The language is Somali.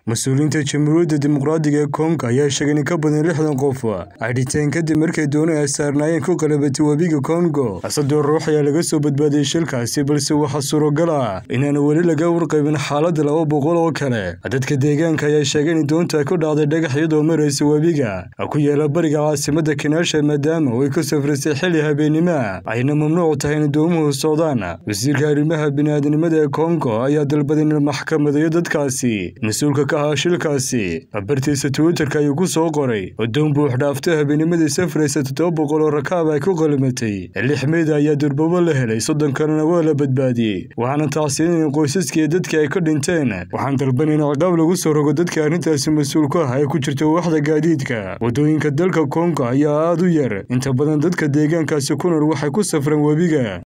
mas-uuliyiinta jamhuuriyadda dimuqraadiga ee kongo ayaa sheegay in ka badan lixdan qof ay dhinteen kadib markay dooni ay saarnaayeen ku qalabatay webiga kongo saddex ruux ayaa laga soo badbaadiyey shilkaasi balse waxaa suuragal ah inaana weli laga warqabin xaaladda laba boqol oo kale dadka deegaanka ayaa sheegay in doonta ku dhacday dhagax iyadoo maraysa webiga ku yaala bariga caasimada kanaasha maadaama ay ka safrisay xilli habeennimoa ayna mamnuuc tahay in doomuhu socdaan wasiirka arrimaha bini'aadanimada ee kongo ayaa dalbaday in maxkamadayo dadkaasi mas-uulka ka ahaa shilkaasi bartiisa twitterka ayuu ku soo qoray doon buux dhaaftay habeenimadii safraysa toddoba boqol oo rakaab ay ku qalimatay lix meyda ayaa durbabo la helay soddon kalena waa la badbaadiyey waxaana tacsinin qoysaskii dadkii ay ka dhinteen waxaan dalban in ciqaab lagu soo rogo dadka arrintaasi mas-uul ku ah ay ku jirto waxda gaadiidka waddooyinka dalka kongo ayaa aad u yar inta badan dadka deegaankaasi ku nool waxay ku safreen webiga